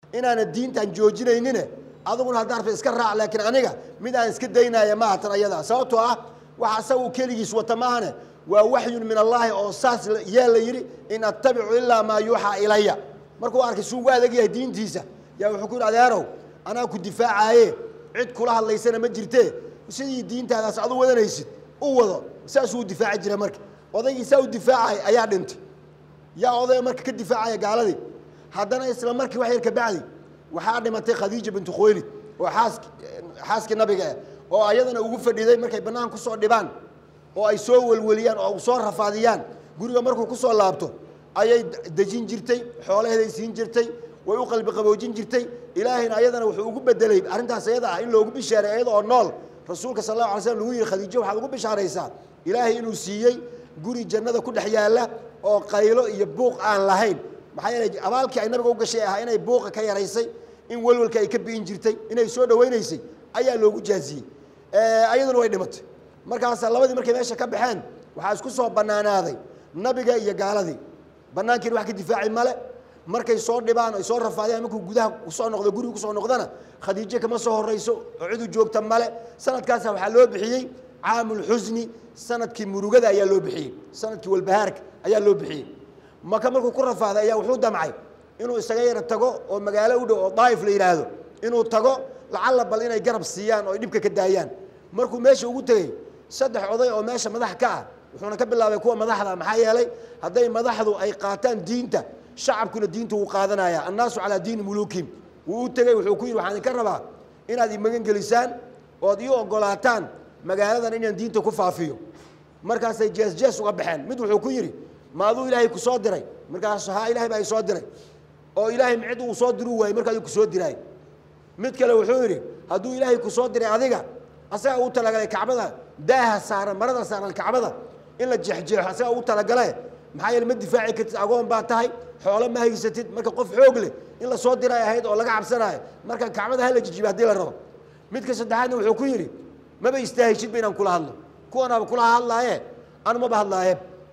inaana diintan joojinaynine aduguna haddaa rabta iska raac laakiin aniga mid aan iska daynaya maaha tan ayada sababtoo ah waxa asaga uu keligiis wata maahane waa waxyun min allaahi oo saas yaa la yidhi in attabicu ilaa maa yuuxaa ilaya markuu arkay suu ugu adag yahay diintiisa yaa wuxuu ku yidhi adeerow anaa ku difaacaye cid kula hadlaysana ma jirtee sidii diintaadaas adu wadanaysid u wado saasuu u difaaci jira marka odaygii saa u difaacay ayaa dhintay yaa odaya marka ka difaacaya gaaladii haddana isla markii wax yar ka bacdi waxaa dhimatay khadiija bintu khuwaylid oo xaask xaaskii nabiga ah oo ayadana ugu fadhiday markay bannaan kusoo dhibaan oo ay soo welweliyaan oo soo rafaadiyaan guriga markuu kusoo laabto ayay dejin jirtay xoolaheeday siin jirtay way u qalbi qaboojin jirtay ilaahayna ayadana wuxuu ugu bedelay arrintaas ayada ah in loogu bishaaray ayada oo nool rasuulka sal allahu alay slam lagu yihi khadiijo waxaad ugu bishaaraysaa ilaahay inuu siiyey guri jannada ku dhex yaalla oo qaylo iyo buuq aan lahayn maxaa yeelay abaalkii ay nabiga u gashay ahaa inay buuqa ka yaraysay in welwelka ay ka bi'in jirtay inay soo dhawaynaysay ayaa loogu jaaziyey ayaduna way dhimatay markaasaa labadii markay meesha ka baxeen waxaa isku soo bannaanaaday nabiga iyo gaaladii bannaankiina wax ka difaaci male markay soo dhibaan ay soo rafaadiyaan markuu gudaha kusoo noqdo guriga kusoo noqdana khadiijo kama soo horrayso oo cid u joogta male sanadkaasa waxaa loo bixiyey caamulxusni sanadkii murugada ayaa loo bixiyey sanadkii walbahaarka ayaa loo bixiyey maka markuu ku rafaaday ayaa wuxuu damcay inuu isaga yara tago oo magaalo u dhow oo daa'if la yidhaahdo inuu tago lacalla bal inay garab siiyaan oo ay dhibka ka daayaan markuu meesha ugu tegey saddex oday oo meesha madax ka ah wuxuuna ka bilaabay kuwa madaxda maxaa yeelay hadday madaxdu ay qaataan diinta shacabkuna diinta wuu qaadanaya annaasu calaa diini muluukihim wuu u tegey wuxuu ku yidhi waxaan idinka rabaa inaad i magan gelisaan ood ii ogolaataan magaaladan inaan diinta ku faafiyo markaasay jees jees uga baxeen mid wuxuu ku yidhi ma aduu ilaahay ku soo diray markaas haa ilahay baa i soo diray oo ilaahay cid uu soo diru waayey marka adigu ku soo diraay mid kale wuxuu yidhi hadduu ilaahay ku soo diray adiga asaga uu talagalay kacbada daaha saaran marada saaran kacbada in la jeexjeexo asaga uu talagale maxaa yeele ma difaaci kartid agoon baa tahay xoolo ma haysatid marka qof xoog leh in la soo diray ahayd oo laga cabsanaayo marka kacbada hala jijiba haddii la rabo midka saddexaadna wuxuu ku yidhi maba istaahishidba inaan kula hadlo kuwanaaba kula hadlaaye anu maba hadlaaye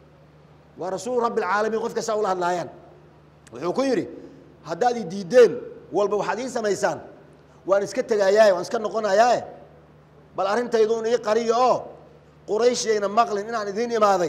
waa rasuul rabbi alcaalamiin qof kastaa ula hadlaayaan wuxuu ku yidhi haddaad i diideen walba waxaad ii samaysaan waan iska tegayaaye waan iska noqonayaaye bal arrintayduun ii qariyo oo quraysh ayna maqlin inaan idiin imaaday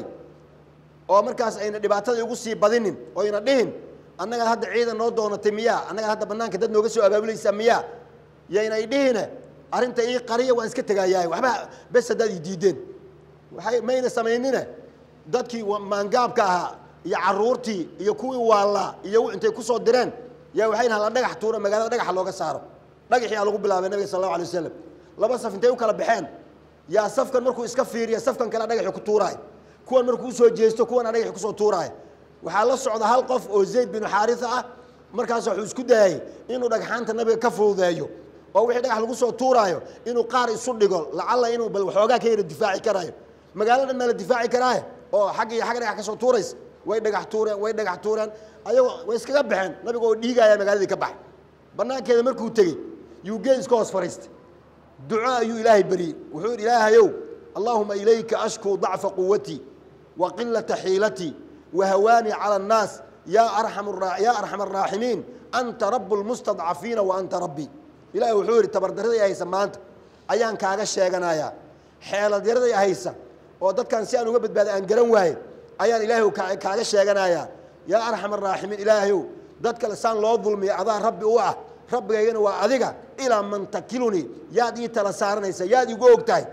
oo markaas ayna dhibaatada igu sii badinin oo ayna dhihin annagaad hadda ciidan noo doonatay miyaa annagaad hadda bannaanka dad nooga soo abaabulaysaa miyaa yayna i dhihine arrinta ii qariya waan iska tegayaaye waxba bes haddaad i diideen waay mayna samaynine dadkii maangaabka ahaa iyo caruurtii iyo kuwii waallaa iyo intay kusoo direen yaa waxay dhahan la dhagax tuura magaalada dhagaxa looga saaro dhagaxii aa lagu bilaabay nabiga sal allahu alay wasalam laba saf intay u kala baxeen yaa safkan markuu iska fiiriya safkan kale dhagaxii ku tuuraay kuwan markuu usoo jeesto kuwana dhagaxii kusoo tuuraay waxaa la socda hal qof oo zayd binu xaarisa ah markaas wuxuu isku dayay inuu dhagxaanta nabiga ka fududeeyo oo wixii dhagax lagu soo tuuraayo inuu qaar isu dhigo lacalla inuu bal waxoogaa ka yara difaaci karaayo magaalo dhan maa la difaaci karaaye oo xagg iyo xagga dhagax ka soo tuuraysa way dhagax tuureen way dhagax tuureen ayagoo way iskaga baxeen nabiga oo dhiigaya magaaladii ka baxay bannaankeeda markuu tegey yuu geed iska hoos fariistay duco ayuu ilaahay beriyey wuxuu yidhi ilaahayow allaahuma ilayka ashkuu dacfa quwatii wa qilata xiilatii wa hawaanii cala annaas yaa arxam yaa arxam araaximiin anta rabu lmustadcafiina wa anta rabbii ilahay wuxuu yidhi tabardarradii haysa maanta ayaan kaaga sheeganayaa xeeladyaraday haysa oo dadkan si aan uga badbaada aan garan waaye ayaan ilaahay kaaga sheeganayaa yaa arxam araaximiin ilaahayow dad kale saan loo dulmiya adaa rabbi u ah rabbigaygana waa adiga ilaa man takilunii yaad ii tala saaranaysa yaad igu og tahay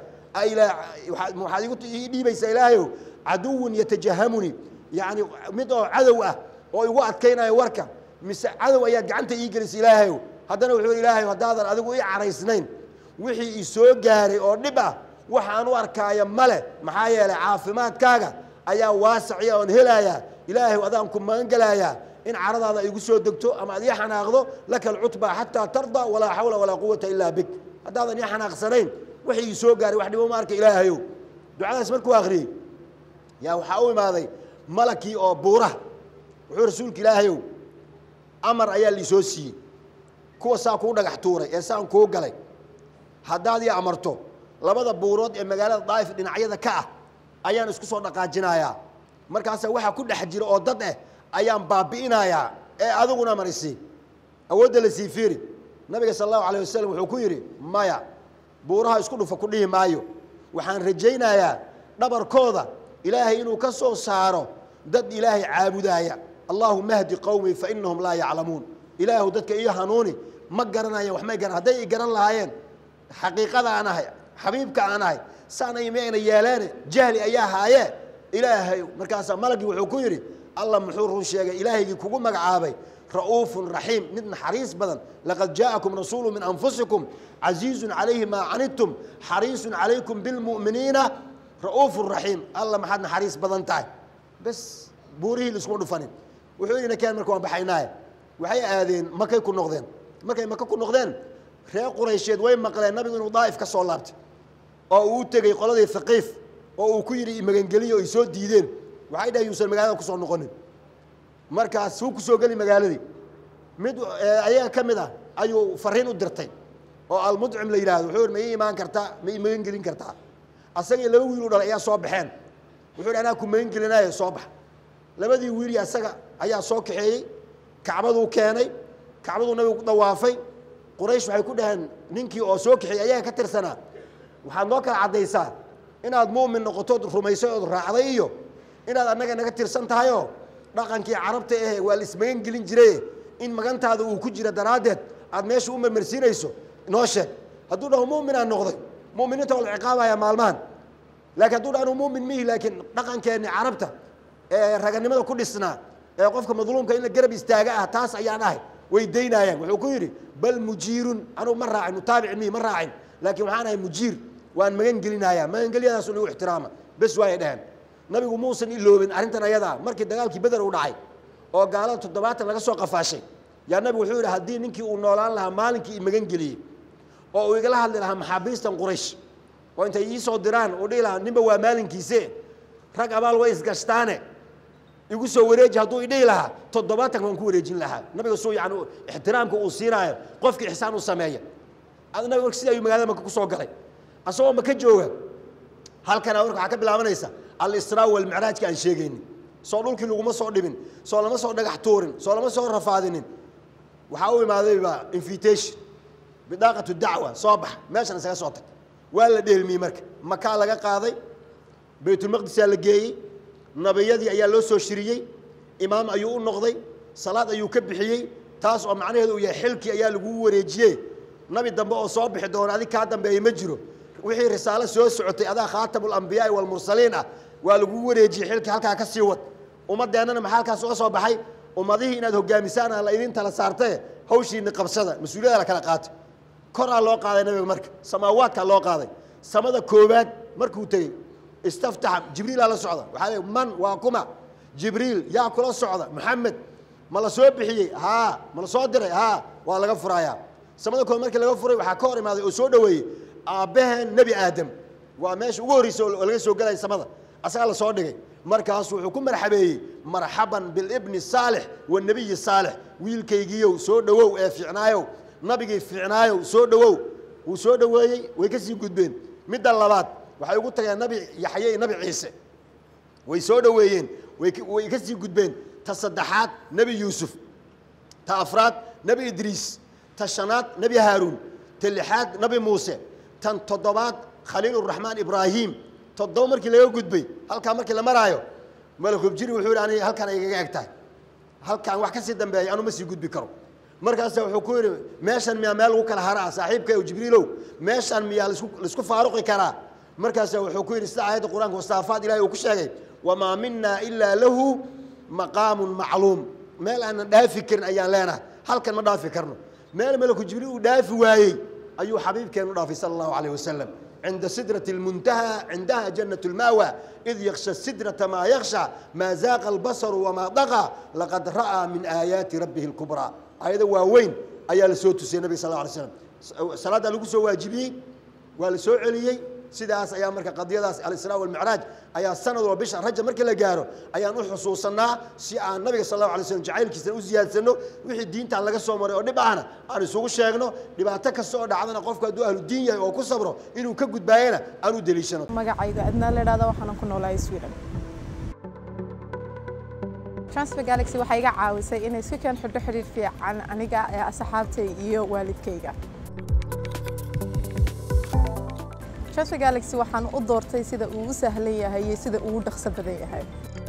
waxaad igu ii dhiibaysaa ilaahayow caduwun yatajahamunii yacni mid oo cadow ah oo igu adkaynayo warka mise cadow ayaad gacanta ii gelisay ilaahayow haddana wuxuu ilaahayow haddaadan adigu ii caraysnayn wixii i soo gaaray oo dhib ah waxaan u arkaaya male maxaa yeelay caafimaadkaaga ayaa waasaciya oon helayaa ilaahay adaan ku magan gelayaa in caradaada igu soo degto ama ad ii xanaaqdo laka alcutba xataa tarda walaa xawla walaa quwata ilaa bik haddaadan ii xanaaqsanayn wixii ii soo gaaray wax dhibo ma arka ilaahayow ducadaas markuu akhriyey yaa waxaa u imaaday malakii oo buuraha wuxuu rasuulka ilaahayow amar ayaa liisoo siiyey kuwa saa kuu dhagax tuuray ee saan kuu galay haddaad ii amarto labada buurood ee magaalada daa'if dhinacyada ka ah ayaan isku soo dhaqaajinayaa markaasa waxaa ku dhex jira oo dad eh ayaan baabi'inayaa ee adiguna marisi awoodda la sii fiiri nabiga sal allahu alayh wasalam wuxuu ku yidhi maya buuraha isku dhufa ku dhihi maayo waxaan rajaynayaa dhabarkooda ilaahay inuu ka soo saaro dad ilaahay caabudaaya allahuma hdi qowmii fa inahum laa yaclamuun ilaahu dadka iyo hanuuni ma garanayaan wax may garan hadday i garan lahaayeen xaqiiqada aan ahay xabiibka aan ahay saanay mayna yeeleene jahli ayaa haayee ilaahay markaasaa malagii wuxuu ku yidhi alla muxuu run sheegay ilaahaygii kugu magacaabay ra'uufun raxiim mid naxariis badan laqad jaa'akum rasuulu min anfusikum casiizun calayhi maa canidtum xariisun calaykum bilmu'miniina ra'uufun raxiim alla maxaad naxariis badan tahay bes buurihii laiskuma dhufanin wuxuu yidhi nakeen marka waan baxaynaaye waxay aadeen makay ku noqdeen markay maka ku noqdeen reer quraysheed way maqleen nabigu inuu daa'if ka soo laabtay oo uu u tegey qoladii haqiif oo uu ku yidhi imagangeliyo ay soo diideen waxay dhahay yuusan magaalada kusoo noqonin markaas wuu kusoo geli magaaladii mid ayaga ka mid ah ayuu fariin u dirtay oo almudcim la yidhahdo wuxuu yidhi ma ii imaan kartaa ma ii magan gelin kartaa asagii laba wiil u dhalay ayaa soo baxeen wuxuu yidhi anaa ku magan gelinaayo soo bax labadii wiili asaga ayaa soo kaxeeyey kacbaduu keenay kacbaduu nabigu ku dawaafay quraysh waxay ku dhaheen ninkii oo soo kaxeeyey ayaga ka tirsanaa waxaad noo kala caddaysaa inaad mu'min noqotood rumaysay ood raacday iyo inaad annaga naga tirsan tahayoo dhaqankii carabta ahe waa la ismagan gelin jiraye in magantaada uu ku jira daraaddeed aad meesha u marmarsiinayso noo sheeg hadduu dhaho mu'minaan noqday mu'miniinta waa la ciqaabaya maalmahan laakiin hadduu dhaho anu mu'min mihi laakiin dhaqankeenni carabta ee raganimada ku dhisnaa ee qofka madluumka in la garab istaaga ah taas ayaan ahay way daynaayaan wuxuu ku yidhi bal mujiirun anugu ma raacin mutaabic mihi ma raacin laakiin waxaan ahay mujiir waan magan gelinayaa magangelyadaasu nagu ixtiraama bes waayay dheheen nabigu muusan iloobin arrintan ayadaa markii dagaalkii beder uu dhacay oo gaalada toddobaatan laga soo qafaashay yaa nabigu wuxuu yidhi haddii ninkii uu noolaan lahaa maalinkii i magan geliyey oo uu igala hadli lahaa maxaabiistan quraysh oo intay ii soo diraan uu dhihi lahaa ninba waa maalinkiise rag abaal way isgashtaane igu soo wareeji hadduu idhihi lahaa toddobaatanka waan ku wareejin lahaa nabiga suu yani ixtiraamka uu siinaayo qofkii ixsaan u sameeya nabiga marka sida ayuu magaalada maka kusoo galay asagoo maka jooga halkana marka waxaa ka bilaabanaysa alisraa walmicraajka aan sheegaynin soo dhulkii laguma soo dhibin soo lama soo dhagax tuurin soo lama soo rafaadinin waxaa u imaadayba invitation bidaaqatu dacwa soo bax meeshan isaga soo tag waa la dheelmiyey marka makaa laga qaaday baytulmaqdisaa la geeyey nabiyadii ayaa loo soo shiriyey imaam ayuu u noqday salaad ayuu ka bixiyey taas oo macnaheedu uu yahay xilkii ayaa lagu wareejiyey nabi dambe oo soo bixi doona adig kaa dambeeyey ma jiro wixii risaalo soo socotay adaa khaatamu lambiyaai walmursaliin ah waa lagu wareejiyey xilkii halkaa ka sii wad ummadeennana maxaa halkaas uga soo baxay ummadihii inaad hogaamisaan aan la idin tala saartae hawshiini qabsada mas-uuliyada la kala qaatay koraa loo qaaday nabiga marka samaawaadkaa loo qaaday samada koowaad markuu tegey istaftaxa jibriilaa la socda waxaa le man waa kuma jibriil yaa kula socda maxamed ma la soo bixiyey haa ma la soo diray haa waa laga furayaa samada kood markii laga furay waxaa ka hor imaaday oo soo dhoweeyey aabbaheen nebi aadam waa meesha ugu horreysa oo laga soo gelaya samada asagaa la soo dhigay markaasu wuxuu ku marxabeeyey marxaban bilibni saalix wanebiyi saalix wiilkaygiiyow soo dhowow ee fiicnaayow nabigii fiicnaayow soo dhowow wuu soo dhoweeyey way ka sii gudbeen midda labaad waxay ugu tageen nabi yaxye iyo nabi ciise way soo dhoweeyeen way ka sii gudbeen ta saddexaad nebi yuusuf ta afraad nebi idriis ta shanaad nebi haaruun ta lixaad nebi muuse tan toddobaad khaliiluraxmaan ibraahim toddoba markii laga gudbay halkaa markii la maraayo malakubjiri wuxuu yidhi ani halkaan igaga eg tahay halkaan wax ka sii dambeeya anu ma sii gudbi karo markaasa wuxuu ku yidhi meeshan miyaa meel lagu kala haraa saaxiibka o jibriilow meeshan miyaa lasku laisku faaruqi karaa markaasa wuxuu ku yidhi sida aayadda qur-aanka wastaafaad ilahay uu ku sheegay wamaa minaa ilaa lahu maqaamun macluum meel aanan dhaafi karin ayaan leenahay halkan ma dhaafi karno meel malaku jibriil uu dhaafi waayey ayuu xabiibkeenu dhaafay sala allahu calayh wasalam cinda sidraة اlmuntaha cindaha janaة اlma'wa id yaksha sidraةa maa yaksha maa zaaqa اlbasaru wamaa daqa laqad ra'aa min aayaati rabbihi اlkubraa aayado waaweyn ayaa la soo tusiyey nabig sal ه alay slam salaaddaa lagu soo waajibiyey waa la soo celiyey sidaas ayaa marka qadiyadaas alisraa walmicraaj ayaa sanad walba bisha rajab markii la gaaro ayaan u xusuusanaa si aan nabiga sal allahu alay slam jacaylkiisana u ziyaadsano wixii diintan laga soo maray oo dhib ahna aan isugu sheegno dhibaato kasta oo dhacdana qofku hadduu ahlu diin yahay oo ku sabro inuu ka gudbaayana aan u deliishano magacayga adnaa la idhahda waxaanan ku noolahay sweden transfer galaxy waxay iga caawisay inay isku keen xidho xidhiir fiican aniga ee asxaabtay iyo waalidkayga transfer galaxy waxaan u doortay sida uu u sahlan yahay iyo sida uu u dhaqso badan yahay